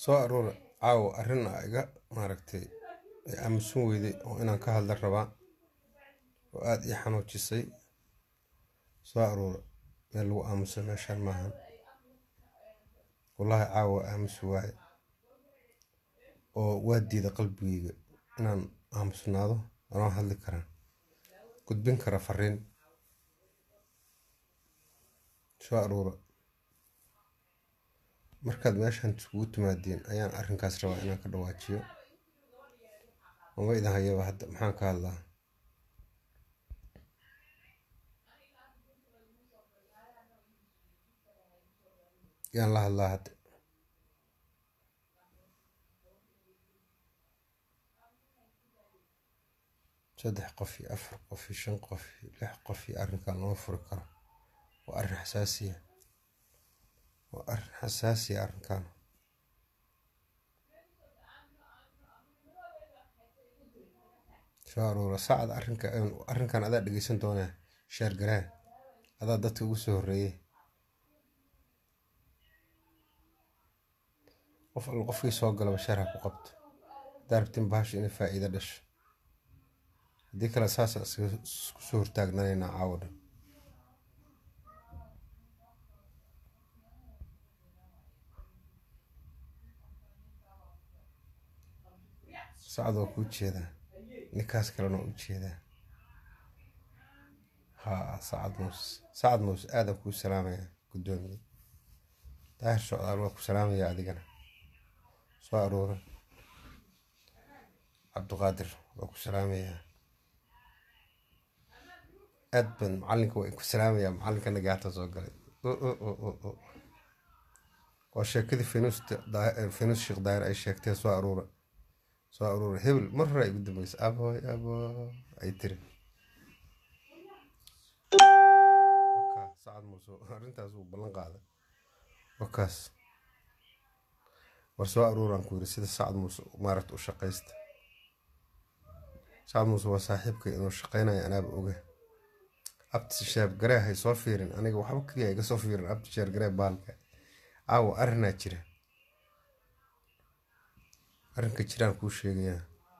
soo aroora caawa arrin a iga maaragtay ay aamusan weyday oo inaan ka hadla rabaa oo aada ii xanuujisay soo aroora meel lagu aamusa meeshaan maahan wallaahi caawa aamusi waaye oo waa diida qalbigeyga inaan aamusnaado anoo hadli karaa gudbin kara fariin soo aroora markaad meeshaan iskugu timaadeen ayaan arrinkaas rabaa inaan ka dhawaajiyo mama idin hayaba hadda maxaan ka hadlaa yaan la hadlaa hadda saddex qof iyo afar qof iyo shan qof iyo lix qof iyo arrinkan lama furi karo waa arrin xasaasiya waa arrin xasaasiya arrinkan soo aroora saacad arrinka arrinkan adaa dhegeysan doonaa sheer garaan adaa dadka ugu soo horreeyay qof alla qofkii soo galaba sheer ha ku qabto haddaa rabtin bahasha inay faa'iido dhasho haddii kale saasa isku soo hortaagnanaynaa caawo dhan sacad waa kuu jeedaa ninkaas kalena waa u jeedaa haa sacad muuse sacad muuse aadaan kuu salaamaya guddoomiye daahir socdaal waa ku salaamaya adigana soo aroora cabdiqaadir waa ku salaamayaa aad baan macalinka waa ku salaamayaa macalinka nagaata soo galay waa sheekadii fenus fenus sheekh daahir ay sheegtee soo aruura soo aruura hebel mar hore ay ugu dambeysay aboy aboy ay tiri sacad muuse arrintaas uu ballan qaaday wakaas war soo aruuraan ku yiri sida sacad muuse maaragta u shaqaysta sacad muuse waa saaxiibkay inuu shaqaynayo anaaba oga abti sheeb garee hay soo fiirin aniga waxba kaliya iga soo fiirin abti sheer garee baalka caawa arrinaa jira arrinka jiraan kuu sheegayaa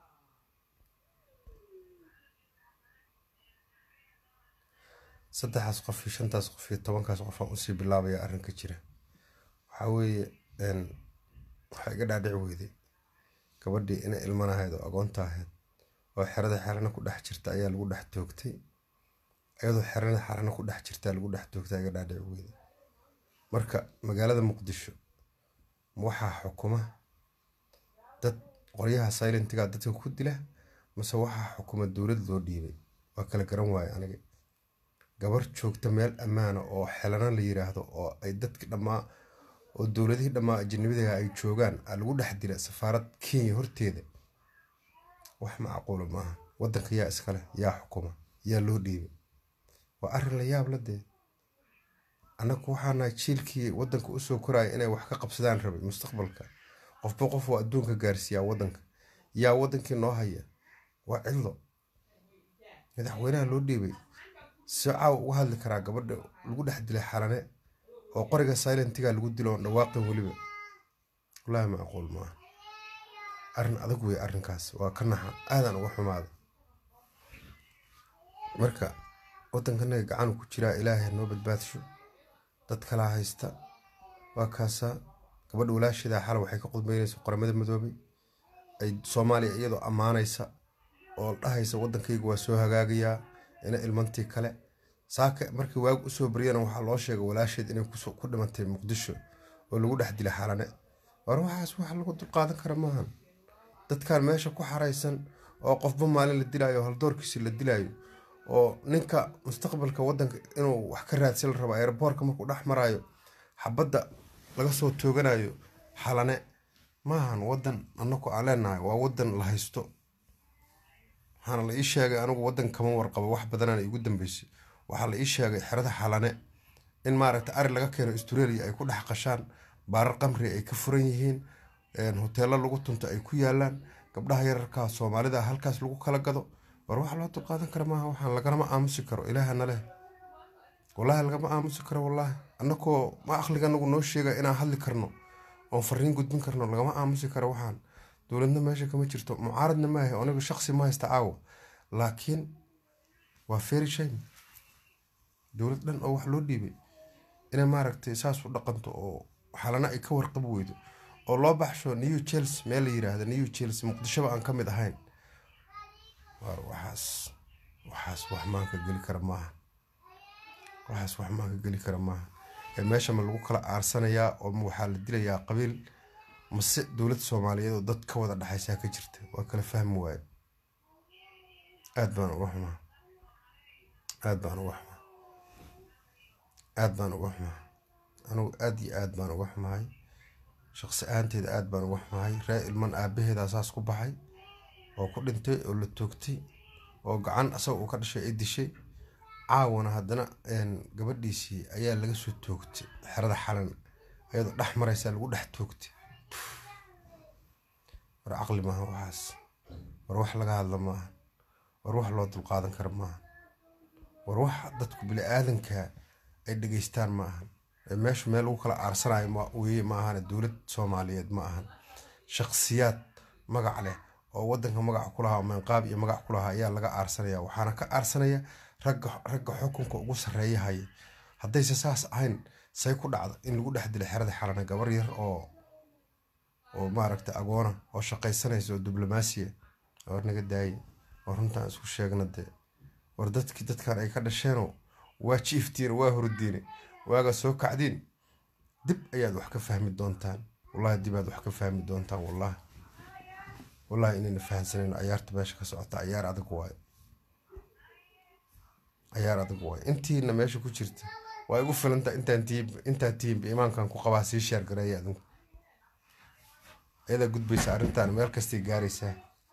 saddexaas qof iyo shantaas qof iyo tobankaas qof aan usii bilaabaya arrinka jira waxaa weeye waxaa iga dhaadhici weyday gabadhii inay ilmanahayd oo agoonta ahayd oo xerada xerana ku dhex jirta ayaa lagu dhex toogtay iyadoo xerada xerana ku dhex jirtaa lagu dhex toogtay iga dhaadhici weyday marka magaalada muqdisho waxaa xukuma dad qoryaha silentiga dadka ku dila mase waxaa xukuma dowlad loo dhiibay waa kala garan waaye aniga gabar joogta meel ammaana oo xelana la yiraahdo oo ay dadki dhammaa oo dowladihii dhammaa ajanabidaha ay joogaan aa lagu dhex dila safaarad kenya horteeda wax macquula maaha wadanka yaa iskale yaa xukuma yaa loo dhiibay waa arrin la yaab la dee annagu waxaanahay jiilkii wadanka usoo koraya inay wax ka qabsadaan rabay mustaqbalka qofba qof waa adduunka gaarsiiyaa wadanka yaa wadankii noo haya waa cidlo madaxweynaha loo dhiibay si caawa uga hadli karaa gabadha lagu dhex dilay xalane oo qoriga silentiga lagu dilo oon dhawaaqin weliba wallaahi macquul maaha arrin adag wey arrinkaas waa ka naxa aadaan uga xumaada marka wadankanaga gacanu ku jiraa ilaahay noo badbaadsho dad kalaa haysta waa kaasaa gabadha walaasheeda xala waxay ka qudbeynaysa qoramada madoobay ay soomaaliya iyadoo ammaanaysa oo dhahaysa wadankayga waa soo hagaagayaa ina ilmantii kale saaka markii waag usoo baryana waxaa loo sheegay walaasheed inay ku dhimantay muqdisho oo lagu dhex dilay xalane war waxaas wax lagu dulqaadan kara maahan dadkan meesha ku xaraysan oo qofba maalin la dilaayo haldoorkiisi la dilaayo oo ninka mustaqbalka wadanka inuu wax ka raadsan la rabo aeroboorka markuu dhex maraayo xabadda laga soo tooganayo xalane maahan wadan anaku aan leenahay waa wadan la haysto waxaana la ii sheegay anigu wadan kama warqabo wax badanaan igu dambeysay waxaa la ii sheegay xerada xalane in maaragta ari laga keeno australia ay ku dhex qashaan baarar qamri ay ka furan yihiin hoteelo lagu tunto ay ku yaalaan gabdhaha yararkaa soomaalida halkaas lagu kala gado war wax loo dulqaadan kara maaha waxaan lagalama aamusi karo ilaahana leh wallaahi lagama aamusi karo wallaahi annakoo ma aqliga anagu noo sheega inaan hadli karno oon fariin gudbin karno lagama aamusi karo waxaan dowladna meesha kama jirto mucaaradna maahay anigu shaqsi ma haysta caawa laakiin waa very shame dowlad dhan oo wax loo dhiibay inay maaragtay saas u dhaqanto oo xalana ay ka warqab weydo oo loo baxsho new chels meel la yiraahdo new chels muqdishoba aan ka mid ahayn waar waxaas waxaas wax maanka geli kara maaha waxaas wax maanka geli kara maaha ee meesha ma lagu kala aarsanayaa oo waxaa la dilayaa qabiil mase dowlad soomaaliyeed oo dad ka wada dhexaysaa ka jirta waa kala fahmi waaye aad baan uga xumaa aad baan uga xumaa aad baan uga xumaa anugu aad iyo aad baan uga xumahay shaqsi ahaanteeda aad baan uga xumahay ree ilman aabaheedaa saas ku baxay oo ku dhintay oo la toogtay oo gacan asaga uu ka dhashay ay dishay caawana haddana gabadhiisii ayaa laga soo toogtay xerada xalan ayadoo dhex maraysaa lagu dhex toogtay war caqli maaha waxaas war wax laga hadla maaha war wax loo dulqaadan kara maaha war wax dadku bili-aadanka ay dhegeystaan ma ahan meeshu meel lagu kala aarsanayo weye ma ahane dowlad soomaaliyeed ma ahan shakhsiyaad magac leh oo wadanka magac ku lahaa meenqaab iyo magac ku lahaa ayaa laga aarsanaya waxaana ka aarsanaya ragga ragga xukunka ugu sarreeya haya haddayse saas ahayn say ku dhacda in lagu dhex dilay xerada xalana gabar yar oo oo maaragtay agoona oo shaqaysanaysa oo diblomaasiya war naga daaye war runtaan isku sheegna dee war dadkii dadkan ay ka dhasheenoo waa jiiftiina waa hurdiine waaga soo kacdiin dib ayaad wax ka fahmi doontaan wallahi dib aad wax ka fahmi doontaan wallahi wallahi inayna fahansanayno cayaarta meesha ka socota cayaar adag waayo cayaar adag waayo intiina meesha ku jirta waa igu filanta intaan tihiin intaan tihiinba imaankan ku qabaa sii sheer gareeya adinku ayadaa gudbaysa arrintan meel kastay gaaraysaa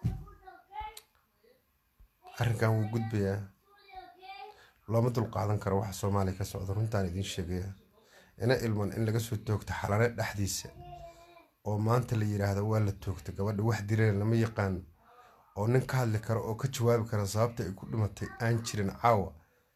arrinkan wuu gudbayaa looma dulqaadan karo waxa soomaaliya ka socda runtaan idiin sheegaya ina ilman in laga soo toogta xalane dhexdiisa oo maanta la yiraahdo waa la toogta gabadha wax direen lama yaqaan oo nin ka hadli karo oo ka jawaabi kara sababta ay ku dhimatay aan jirin caawa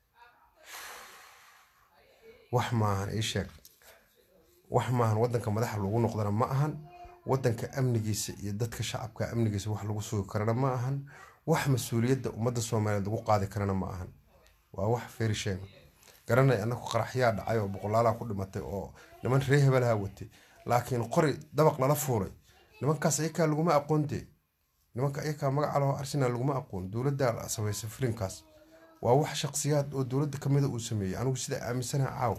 wax maahan ii sheeg wax maahan wadanka madaxa lagu noqdana ma ahan wadanka amnigiisa iyo dadka shacabka amnigiisa wax lagu sugi karana ma ahan wax mas-uuliyadda ummadda soomaaliyeed lagu qaadi karana ma ahan waa wax feeri sheega garanay annagu qaraxyaa dhacay oo boqolaalaa ku dhimatay oo niman ree hebelaha watay laakiin qori dabaq lala fuulay nimankaas ayakaa laguma aqoon dee nimanka ayakaa magaca laho arsenal laguma aqoon dowladdaa samaysa filinkaas waa wax shaqsiyaad oo dowladda kamida uu sameeyey anigu sidaa aaminsanaha caawa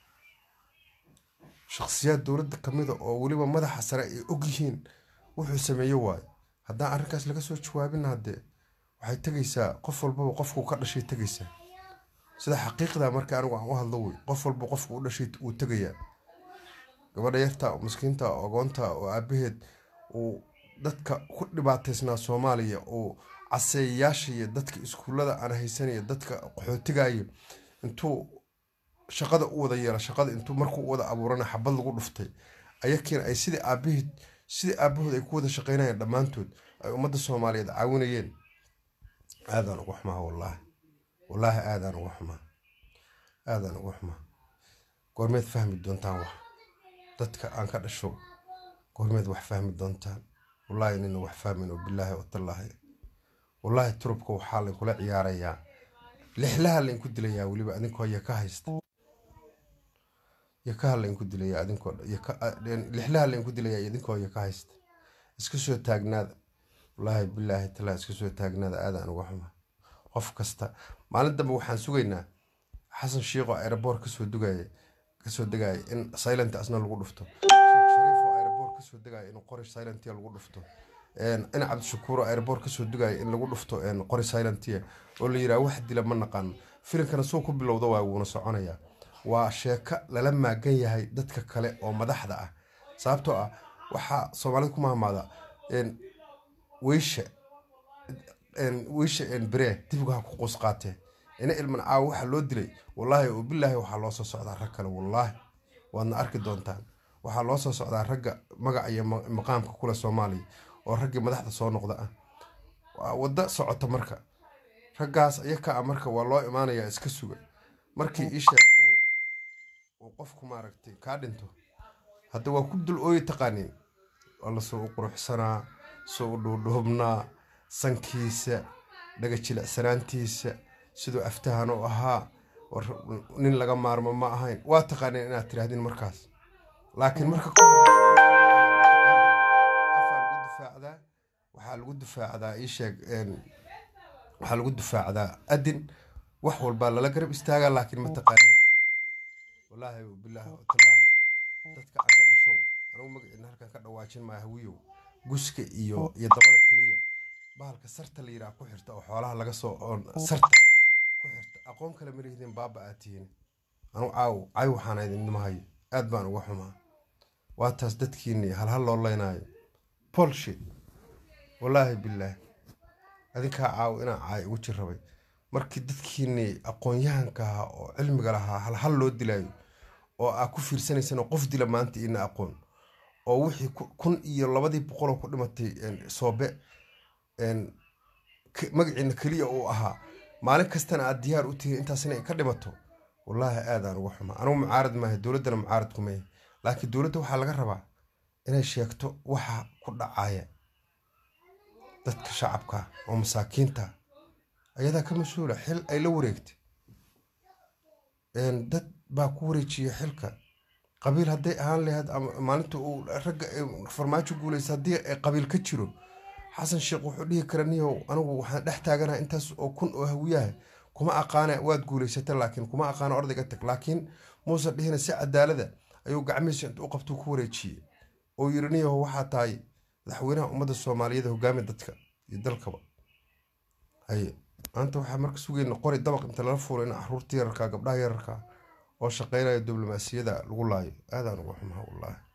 shaqsiyaad dowladda kamida oo weliba madaxa sare ay og yihiin wuxuu sameeye waayo haddaan arrinkaas laga soo jawaabin haddee waxay tegaysaa qof walbaba qofkuu ka dhashay tegaysaa sida xaqiiqda marka anigu aan u hadlo wey qof walba qofku u dhashay wuu tegayaa gabadha yarta miskiinta ogoonta oo aabaheed uu dadka ku dhibaataysnaa soomaaliya uu caseeyayaasha iyo dadka iskuullada aan haysanaya dadka qaxootigaya intuu shaqada u wada yeela shaqada intuu markuu u wada abuurana xabad lagu dhuftay ayakiina ay sidii aabaheed sidii aabahood ay ku wada shaqaynayeen dhammaantood ay ummadda soomaaliyeed caawinayeen aadaan uga xumaa wallaahi wallaahi aadaan uga xumaa aadaan uga xumaa goormeed fahmi doontaan wax dadka aan ka dhasho goormeed wax fahmi doontaan wallaahi inayna wax fahmin oo bilaahi watallaahi wallaahi turubka waxaa lainkula ciyaarayaa lixlaha lainku dilayaa weliba adinkoo yaka haysta yakaha lainku dilayaa adinkoo lixlaha lainku dilayaa idinkoo yaka haysta iska soo taagnaada wallaahi bilaahi talaa iska soo taagnaada aadaan uga xuma qof kasta maalin dambe waxaan sugaynaa xasan shiikoo aeroboor kasoo dugaya kasoo degaya in silent asna lagu dhufto sheekh shariif oo aeroboor kasoo degaya in qori silentia lagu dhufto in cabdishakuur oo aeroboor kasoo degaya in lagu dhufto qori silentia oo la yiraha wax dila ma naqaano filinkana suu ku bilowda waa wuuna soconayaa waa sheeko lala maagan yahay dadka kale oo madaxda ah sababtoo ah waxaa soomaalida ku mahmaada weysha weysha bere dibgaha ku qus qaatee ina ilman caawa waxaa loo dilay wallaahi oo bilaahi waxaa loo soo socdaa rag kale wallaahi waadna arki doontaan waxaa loo soo socdaa ragga magaca iyo maqaamka kule soomaaliya oo raggii madaxda soo noqda ah waa waddo socota marka raggaas ayaka a marka waa loo imaanayaa iska suga markii isheeg uu qofku maaragtay kaa dhinto hadda waa ku dul ooyi taqaaniin waa lasoo u quruxsanaa soo u dhuudhuubnaa sankiisa dhaga jilicsanaantiisa siduu aftahan u ahaa war nin laga maarmo ma ahayn waa taqaaniin inaad tiraahdin markaas laakiin marka difaacdaa waxaa lagu difaacdaa ii sheeg waxaa lagu difaacdaa adin wax walbaa lala garab istaagaa laakiin ma taqaaniin wallaahi bilaahi tallaahi dadka aan ka dhashow anigu magaciina halkan ka dhawaajin maayo hawiyow guska iyo iyo dabada keliya bahalka sarta la yidhaha ku xirta oo xoolaha laga soo oon sarta ku xirta aqoon kale ma lihdin baaba aad tihiin anu caaw cay waxaana idinma hayo aad baan uga xumaa waa taas dadkiinii halhal loo leynaayo bolshit wallaahi bilaah adinkaa caaw inaa caay ugu jir rabay markii dadkiinii aqoon-yahanka ahaa oo cilmiga lahaa halhal loo dilaayo oo aa ku fiirsanaysaan oo qof dila maanta ina aqoon oo wixii kun iyo labadii boqoloo ku dhimatay soobe magaciina keliya uu ahaa maalin kastana aad diyaar u tihiin intaas inay ka dhimato wallaahi aadaan uga xumaa anugu mucaarad maaha dowladdana mucaarad kuma yahay laakiin dowladda waxaa laga rabaa inay sheegto waxa ku dhacaya dadka shacabka oo masaakiinta ayadaa ka mas-uula xil ay la wareegtay dad baa ku wareejiya xilka qabiil hadday ahaan lahayd ama maalinta uu ragga farmaajo guulaysa haddii qabiil ka jiro xasan sheekh wuxuu dhihi kara niyow anigu waxaan dhex taaganaha intaas oo kun oo hawiyaha kuma aqaana waad guulaysata laakiin kuma aqaana ordayga tag laakiin muuse dhihina si cadaalada ayuu gacmihiisa inta u qabtuu ku wareejiyey oo yiri niyow waxaa tahay madaxweynaha ummadda soomaaliyeed hogaami dadka iyo dalkaba haye maanta waxaa marka sugayna qori dabaq inta lala fuulo in caruurta yararka gabdhaha yararka oo shaqeynaya diblomaasiyada lagu laayo aadaan uga xumaa wallaahi